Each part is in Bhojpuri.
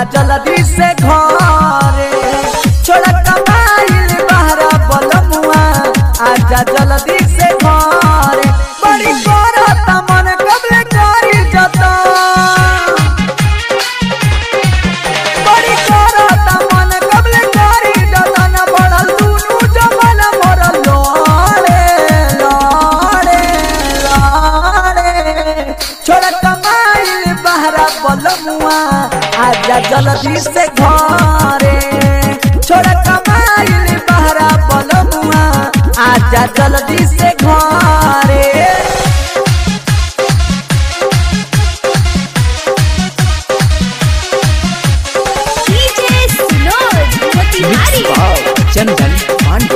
आजा जल्दी से घरे छोड़ा कमाइल बहरा बलमुआ आजा जल्दी से घरे बड़ी करत मन कबले करी जता बड़ी करत मन कबले करी जता न बढ़ल दुनु जमन मोर लोड़े लोड़े लोड़े छोड़ा कमाइल बहरा बलमुआ आजा जल्दी से घरे छोड़ा कमाइल बहरा बलमुआ आजा जल्दी से घरे DJ Sinod Motihari चंदन पांडे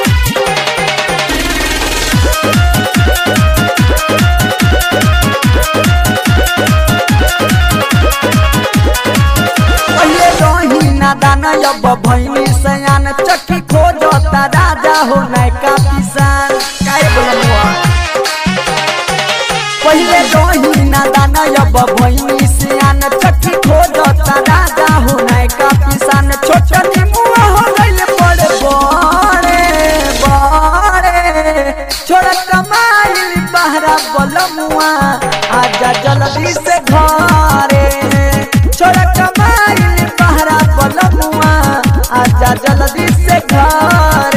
पहले रही नादान अब भैनी सयान चक्की खोजता राजा हो नैका किसान काहे बोलमुआ पहले रही नादान अब भैनी सयान चक्की खोजता राजा हो नैका किसान छोटा निमुआ हो गइल बड़े बड़े बड़े छोड़ा कमाइल बहरा बलमुआ आजा जल्दी से घरे छोड़ा कमाइल बहरा बलमुआ आजा जल्दी से घरे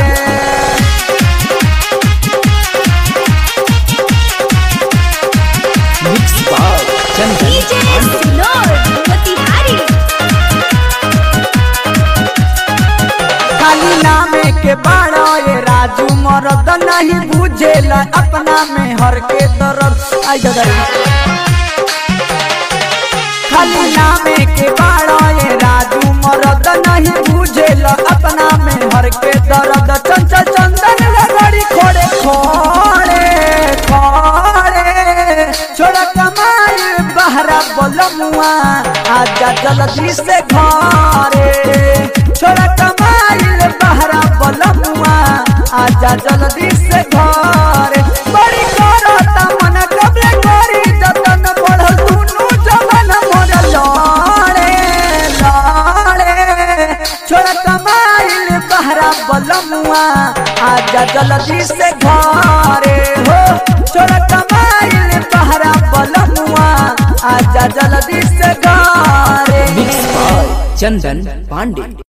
mix by Chandan DJ Sinod Motihari खाली नामे के बाड़ा ये राजू मरद नहीं बुझेला अपना में हर के दर्द आई दादा खाली नामे के बाड़ा ये राजू मरद नहीं बुझेला अपना में हर के दर्द चंचल चंदन रगड़ी खोड़े खोड़े खोड़े छोड़ा कमाई बहरा बोलमुआ आजा जल्दी से घरे छोड़ा कमाई बहरा बोलमुआ आजा जल्दी से घरे बड़ी करता मन कबले करी जतन बढ़ल दुनु जमन मोर लड़े लड़े छोड़ा कमाइल बहरा बलमुआ आजा जल्दी से घरे हो छोड़ा कमाइल बहरा बलमुआ आजा जल्दी से घरे मिक्स बाय चंदन पांडे